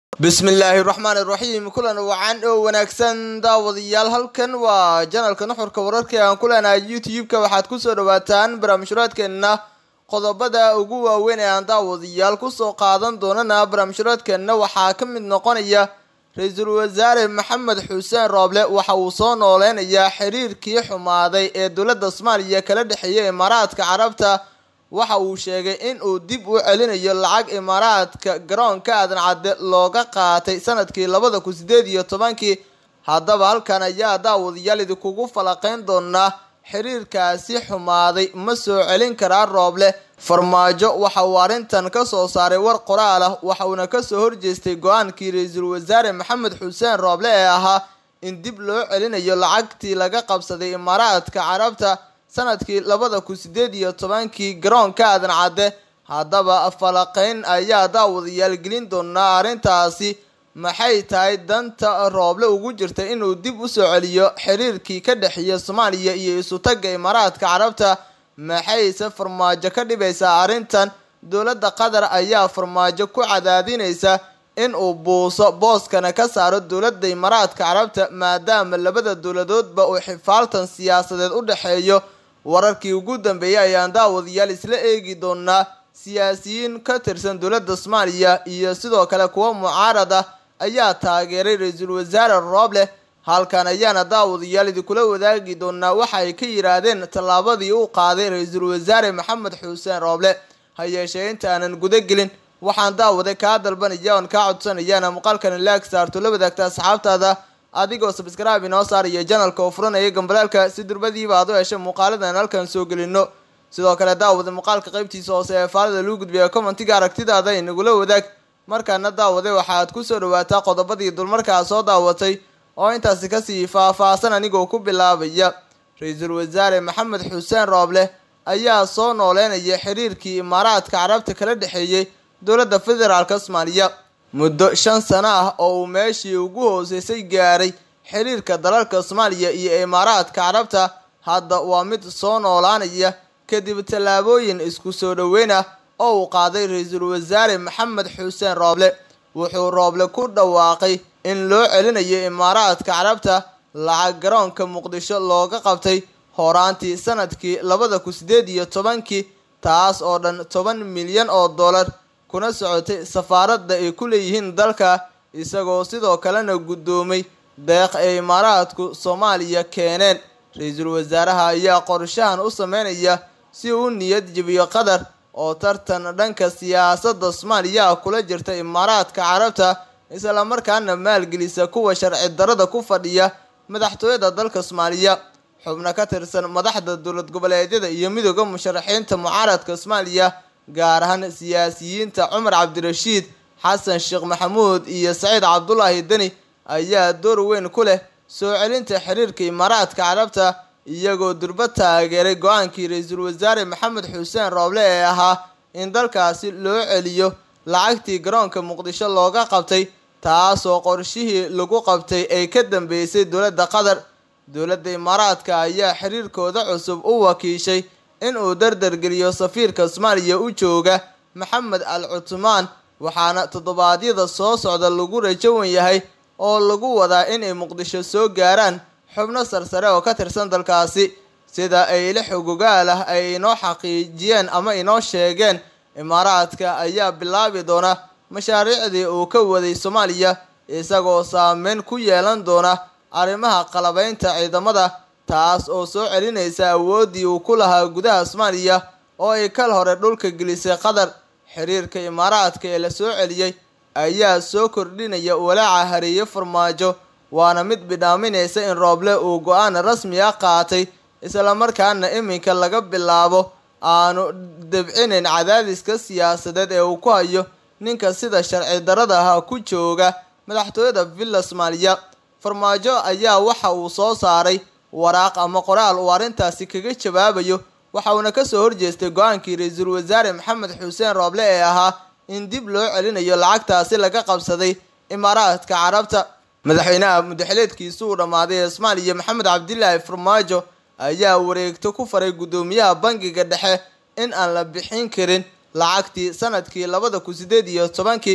bismillaahi raxmaan iraxiim kulan wacan oo wanaagsan daawadayaal halkan waa janalka nuxurka wararka aan ku leenahay youtube-ka waxaad kusoo dhawaataan barnaamijhuraadkeenna qodobada ugu waaweyn ee aan daawadayaal kusoo qaadan doonana barnaamijhuraadkeenna waxaa ka mid noqonaya ra-iisul wasaare maxamed xuseen rooble waxa uu soo nooleynayaa xiriirkii xumaaday ee dowladda soomaaliya kala dhexeeya imaaraadka carabta waxa uu sheegay in uu dib u celinayo lacag imaaraadka garoonka aadan cadde looga qaatay sanadkii labada kun sideed iyo tobankii haddaba halkan ayaa daawadayaal idinkugu falaqeyn doonaa xiriirkaasi xumaaday ma soo celin karaa rooble farmaajo waxa uu arrintan kasoo saaray war qoraal ah waxa uuna kasoo horjeestay go-aankii ra-iisul wasaare maxamed xuseen rooble ee ahaa in dib loo celinayo lacagtii laga qabsaday imaaraadka carabta sanadkii labada kun sideed iyo tobankii garoonka aadan cadde haddaba falaqeyn ayaa daawadayaal gelin doonaa arrintaasi maxay tahay danta rooble ugu jirta inuu dib usoo celiyo xiriirkii ka dhexeeya soomaaliya iyo isutagga imaaraadka carabta maxayse farmaajo ka dhibaysaa arrintan dowladda qatar ayaa farmaajo ku cadaadinaysa in uu buuso booskana ka saaro dowladda imaaraadka carabta maadaama labada dowladoodba uu xifaaltan siyaasadeed u dhexeeyo wararkii ugu dambeeyay ayaan daawadayaal isla eegi doonaa siyaasiyiin ka tirsan dowladda soomaaliya iyo sidoo kale kuwa mucaarad ah ayaa taageeray ra-iisul wasaare rooble halkan ayaana daawadayaal idinkula wadaagi doonaa waxa ay ka yiraahdeen tallaabadii uu qaaday ra-iisul wasaare maxamed xuseen rooble ha yeeshee inta aanan guda gelin waxaan daawaday kaa dalbanaya oon kaa codsanayaana muuqaalkan laag saarto la wadaagta asxaabtaada adigoo sabskrib inoo saaraya janalka oo furanaya gambalaalka si durbadiiba aad u heshay muuqaaladan halkan soo gelino sidoo kale daawada muuqaalka qaybtiisa hoose ee faalada lagu gudbiya commentiga aragtidaada inagula wadaag markaana daawade waxaad kusoo dhawaataa qodobadii dulmarkaa soo daawatay oo intaasi kasii faah-faahsan anigoo ku bilaabaya ra-iisul wasaare maxamed xuseen rooble ayaa soo nooleynaya xiriirkii imaaraadka carabta kala dhexeeyey dowladda federaalk soomaaliya muddo shan sano ah oo uu meeshii ugu hooseysay gaaray xiriirka dalalka soomaaliya iyo imaaraadka carabta hadda waa mid soo noolaanaya kadib tallaabooyin isku soo dhoweyn ah oo uu qaaday ra-iisul wasaare maxamed xuseen rooble wuxuu rooble ku dhawaaqay in loo celinayo imaaraadka carabta lacag garoonka muqdisho looga qabtay horaantii sanadkii labada kun sideed iyo tobankii taas oo dhan toban milyan oo dollar kuna socotay safaaradda ay ku leeyihiin dalka isagoo sidoo kalena guddoomay deeq ay imaaraadku soomaaliya keeneen ra-iisul wasaaraha ayaa qorshahan u sameynaya si uu u niyad jebiyo qatar oo tartan dhanka siyaasadda soomaaliya kula jirta imaaraadka carabta islamarkaana maalgelisa kuwa sharci darada ku fadhiya madaxtooyada dalka soomaaliya xubno ka tirsan madaxda dowlad goboleedyada iyo midooda musharaxiinta mucaaradka soomaaliya gaar ahaan siyaasiyiinta cumar cabdirashiid xasan sheekh maxamuud iyo saciid cabdulaahi deni ayaa door weyn ku leh soo celinta xiriirka imaaraadka carabta iyagoo durba taageeray go-aankii ra-iisul wasaare maxamed xuseen rooble ee ahaa in dalkaasi loo celiyo lacagtii garoonka muqdisho looga qabtay taasoo qorshihii lagu qabtay ay ka dambeysay dowladda qatar dowladda imaaraadka ayaa xiriirkooda cusub u wakiishay in uu dardargeliyo safiirka soomaaliya u jooga maxamed al cutmaan waxaana toddobaadyada soo socda lagu rajowan yahay oo lagu wadaa inay muqdisho soo gaaraan xubno sarsare oo ka tirsan dalkaasi sida ay la xogogaal ah ay inoo xaqiijiyeen ama inoo sheegeen imaaraadka ayaa bilaabi doona mashaariicdii uu ka waday soomaaliya isagoo saameyn ku yeelan doona arrimaha qalabeynta ciidamada taas oo soo celinaysa awooddii uu ku lahaa gudaha soomaaliya oo ay kal hore dhulka gelisay qatar xiriirka imaaraadka ee la soo celiyey ayaa soo kordhinaya walaaca hareeye farmaajo waana mid bidhaaminaysa in rooble uu go-aan rasmi ah qaatay islamarkaana iminka laga bilaabo aanu dabcinayn cadaadiska siyaasadeed ee uu ku hayo ninka sida sharci darada ah ku jooga madaxtooyada villa soomaaliya farmaajo ayaa waxa uu soo saaray waraaq ama qoraal uu arrintaasi kaga jawaabayo waxa uuna kasoo horjeestay go-aankii ra-iisul wasaare maxamed xuseen rooble ee ahaa in dib loo celinayo lacagtaasi laga qabsaday imaaraadka carabta madaxweynaha mudaxileedkiisu uu dhammaaday ee soomaaliya maxamed cabdilaahi farmaajo ayaa wareegto ku faray guddoomiyaha bangiga dhexe in aan la bixin karin lacagtii sanadkii labada kun sideed iyo tobankii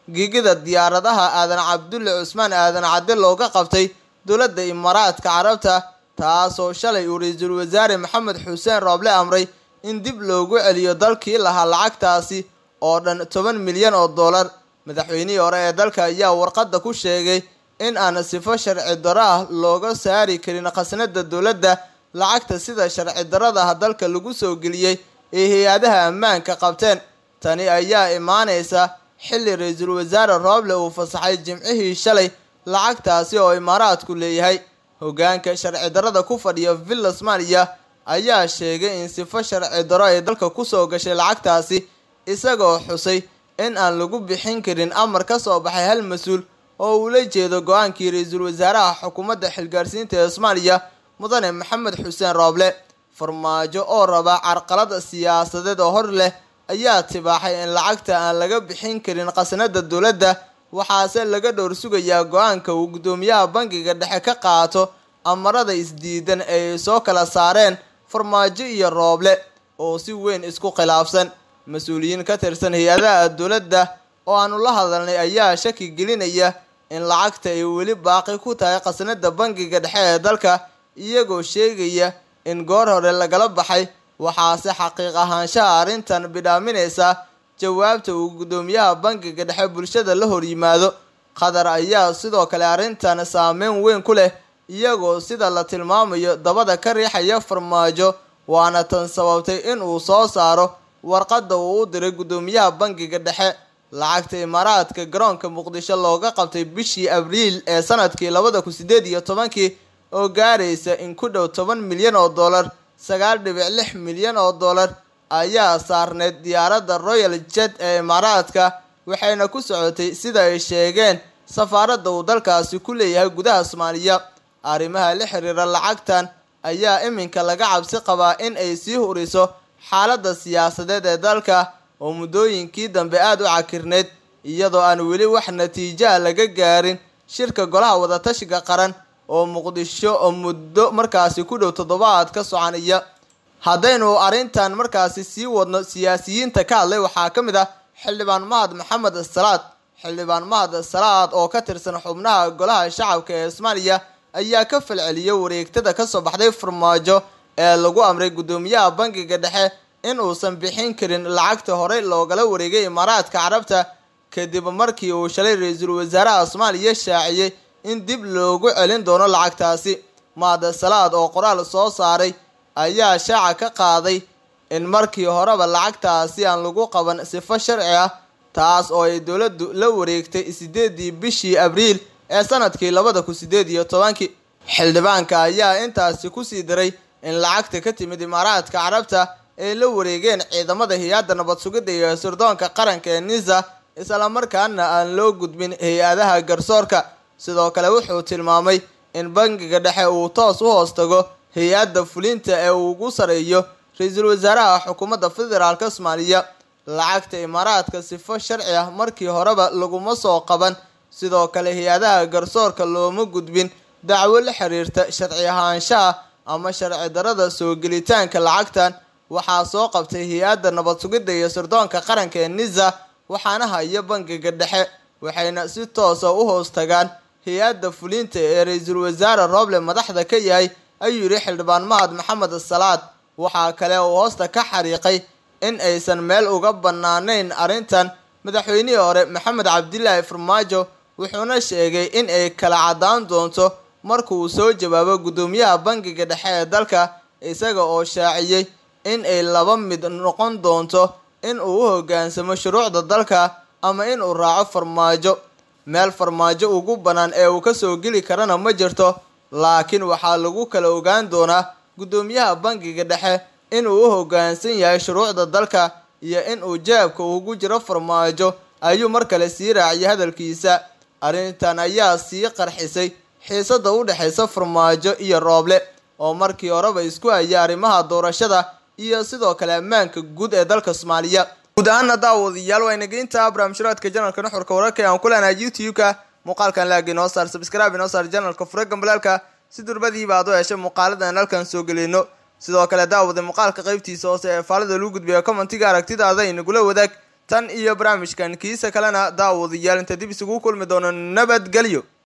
giigida diyaaradaha aadan cabdulle cusmaan aadan cadde looga qabtay dowladda imaaraadka carabta taasoo shalay uu ra-iisul wasaare maxamed xuseen rooble amray in dib loogu celiyo dalkii lahaa lacagtaasi oo dhan toban milyan oo dollar madaxweynihii hore ee dalka ayaa warqadda ku sheegay in aan sifo sharci daro ah looga saari karin khasnada dowladda lacagta sida sharci daradaha dalka lagu soo geliyey ee hay-adaha ammaanka qabteen tani ayaa imaaneysa xilli ra-iisul wasaare rooble uu fasaxay jimcihii shalay lacagtaasi oo imaaraadku leeyahay hogaanka sharci darada ku fadhiya villa somaaliya ayaa sheegay in sifo sharci daro ay dalka kusoo gashay lacagtaasi isagoo xusay in aan lagu bixin karin amar ka soo baxay hal mas-uul oo uu la jeedo go-aankii ra-iisul wasaaraha xukuumadda xilgaarsiinta ee soomaaliya mudane maxamed xuseen rooble farmaajo oo raba carqalada siyaasadeed oo hor leh ayaa tibaaxay in lacagta aan laga bixin karin khasnada dowladda waxaase laga dhowr sugayaa go-aanka uu guddoomiyaha bangiga dhexe ka qaato amarada isdiidan ay soo kala saareen farmaajo iyo rooble oo si weyn isku khilaafsan mas-uuliyiin ka tirsan hay-adaha dowladda oo aanu la hadalnay ayaa shaki gelinaya in lacagta ay weli baaqi ku tahay khasnada bangiga dhexe ee dalka iyagoo sheegaya in goor hore lagala baxay waxaase xaqiiq ahaanshaha arrintan bidhaaminaysa jawaabta uu guddoomiyaha bangiga dhexe bulshada la hor yimaado qatar ayaa sidoo kale arrintan saameyn weyn ku leh iyagoo sida la tilmaamayo dabada ka riixaya farmaajo waana tan sababtay in uu soo saaro warqadda uu u diray guddoomiyaha bangiga dhexe lacagta imaaraadka garoonka muqdisho looga qabtay bishii abriil ee sanadkii labada kun sideed iyo tobankii oo gaaraysa in ku dhow toban milyan oo dollar sagaal dhibic lix milyan oo dollar ayaa saarneyd diyaaradda royal jet ee imaaraadka waxayna ku socotay sida ay sheegeen safaaradda uu dalkaasi ku leeyahay gudaha soomaaliya arrimaha la xiriira lacagtan ayaa iminka laga cabsi qabaa in ay sii huriso xaaladda siyaasadeed ee dalka oo muddooyinkii dambe aada u cakirneyd iyadoo aan weli wax natiijaha laga gaarin shirka golaha wadatashiga qaran oo muqdisho oo muddo markaasi ku dhow toddobaad ka soconaya haddaynu arrintan markaasi sii wadno siyaasiyiinta ka hadlay waxaa ka mid ah xildhibaan mahad maxamed salaad xildhibaan mahad salaad oo ka tirsan xubnaha golaha shacabka ee soomaaliya ayaa ka falceliyay wareegtada kasoo baxday farmaajo ee lagu amray guddoomiyaha bangiga dhexe in uusan bixin karin lacagta horey loogala wareegay imaaraadka carabta kadib markii uu shalay ra-iisul wasaaraha soomaaliya shaaciyey in dib loogu celin doono lacagtaasi mahad salaad oo qoraal soo saaray ayaa shaaca ka qaaday in markii horeba lacagtaasi aan lagu qaban sifo sharci ah taas oo ay dowladdu la wareegtay sideedii bishii abriil ee sanadkii labada kun sideed iyo tobankii xildhibaanka ayaa intaasi kusii daray in lacagta ka timid imaaraadka carabta ay la wareegeen ciidamada hay-adda nabad sugidda iyo sirdoonka qaranka ee nisa islamarkaana aan loo gudbin hay-adaha garsoorka sidoo kale wuxuu tilmaamay in bangiga dhexe uu toos u hoos tago hay-adda fulinta ee uu ugu sareeyo ra-iisul wasaaraha xukuumadda federaalk soomaaliya lacagta imaaraadka sifo sharci ah markii horeba laguma soo qaban sidoo kale hay-adaha garsoorka looma gudbin dacwo la xiriirta sharci ahaanshaha ama sharci darada soo gelitaanka lacagtan waxaa soo qabtay hay-adda nabad sugidda iyo sirdoonka qaranka ee nisa waxaana haya bangiga dhexe waxayna si toosa u hoos tagaan hay-adda fulinta ee ra-iisul wasaare rooble madaxda ka yahay ayuu yidhi xildhibaan mahad maxamed salaad waxaa kale uu hoosta ka xariiqay in aysan meel uga banaanayn arrintan madaxweynihii hore maxamed cabdilaahi farmaajo wuxuuna sheegay in ay kala cadaan doonto markuu soo jawaabo guddoomiyaha bangiga dhexe ee dalka isaga oo shaaciyey in ay laba mid noqon doonto in uu u hoggaansamo shuruucda dalka ama in uu raaco farmaajo meel farmaajo ugu bannaan ee uu kasoo geli karana ma jirto laakiin waxaa lagu kala ogaan doonaa guddoomiyaha bangiga dhexe inuu u hoggaansan yahay shuruucda dalka iyo in uu jaabka ugu jiro farmaajo ayuu mar kale sii raaciyay hadalkiisa arrintan ayaa sii qarxisay xiisada u dhexaysa farmaajo iyo rooble oo markii horeba isku haya arrimaha doorashada iyo sidoo kale ammaanka guud ee dalka soomaaliya guud ahaana daawadayaal waa inageynta barnaamijhuraadka janalka nuxurka wararka aan ku leenahay youtube-ka muuqaalkan laag inoo saar sabscribe inoo saar janalka fura gambalaalka si durbadiiba aad u heshay muuqaaladan halkan soo gelino sidoo kale daawada muuqaalka qaybtiisa hoose ee faalida lagu gudbiya commentiga aragtidaada inagula wadaag tan iyo barnaamijkan kiisa kalena daawadayaal inta dib isugu kulmi doono nabadgelyo